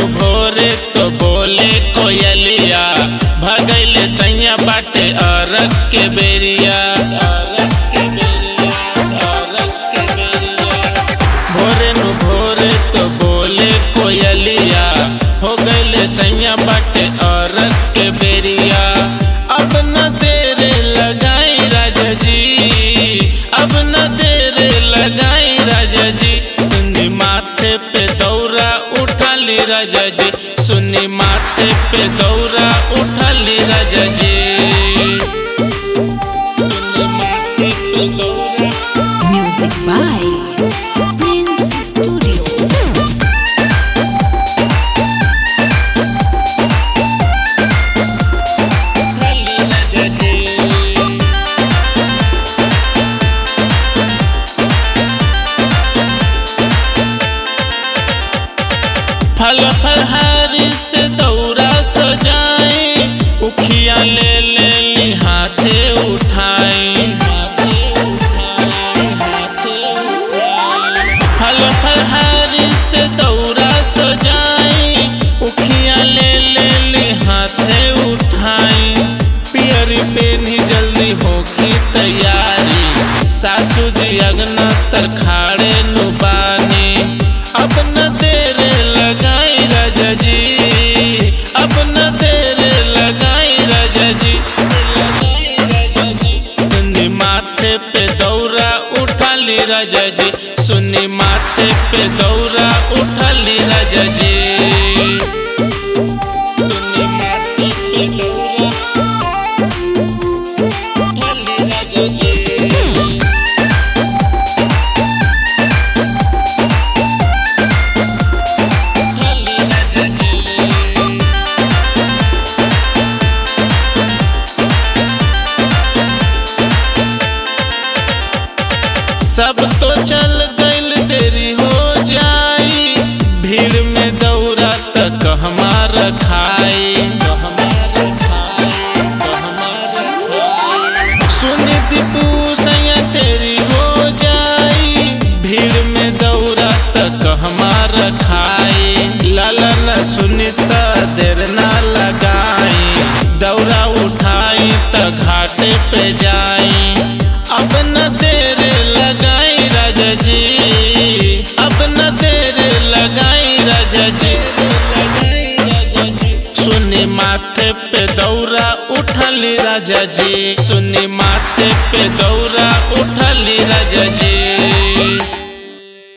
नु भोरे तो बोले कोयलिया भगैले सैया बाटे अरग के बेरिया अरग के बेरिया अरग के बेरिया भोरे नु भोरे तो बोले कोयलिया हो गईले सैया बाटे अरग के बेरिया अब न देर लगाई राजा जी अब न देर लगाई राजा जी सुनी माथे पे दौरा उठाली राजा जी सुनी माथे पे दौरा उठाली राजा जी सुनी माथे पे दौरा Music by Prince Studio. उठाली राजा जी फल फलहारी से दौरा सजाई उखिया ले ले ली हाथे उठाई फल फलहारी से दौरा सजाई उखिया ले ले ली हाथे उठाई पियरी पेनी जल्दी होखी तैयारी सासू जी अगना तर खाड़े नुबानी अब न देर लगाई राजा जी अब न देर लगाई राजा जी लगाई राजा जी सुनी माथे पे दौरा उठाली राजा जी सुनी माथे पे दौरा उठाली राजा जी सुनी माथे पे दौरा उठाली राजा जी उठाली राजा जी सब तो चल गइल देरी हो जाई भीड़ में दौरा तक हमारा खाई सुन दीपू सैया तेरी हो जाई भीड़ में दौरा तक हमारा खाई लाला न सुनीता देर ना लगाई दौरा उठाई त घाटे पे जाई अब न देर लगाई राजा जी अब न देर लगाई राजा जी सुनी माथे पे दौरा उठली राजा जी सुनी माथे पे दौरा उठली राजा जी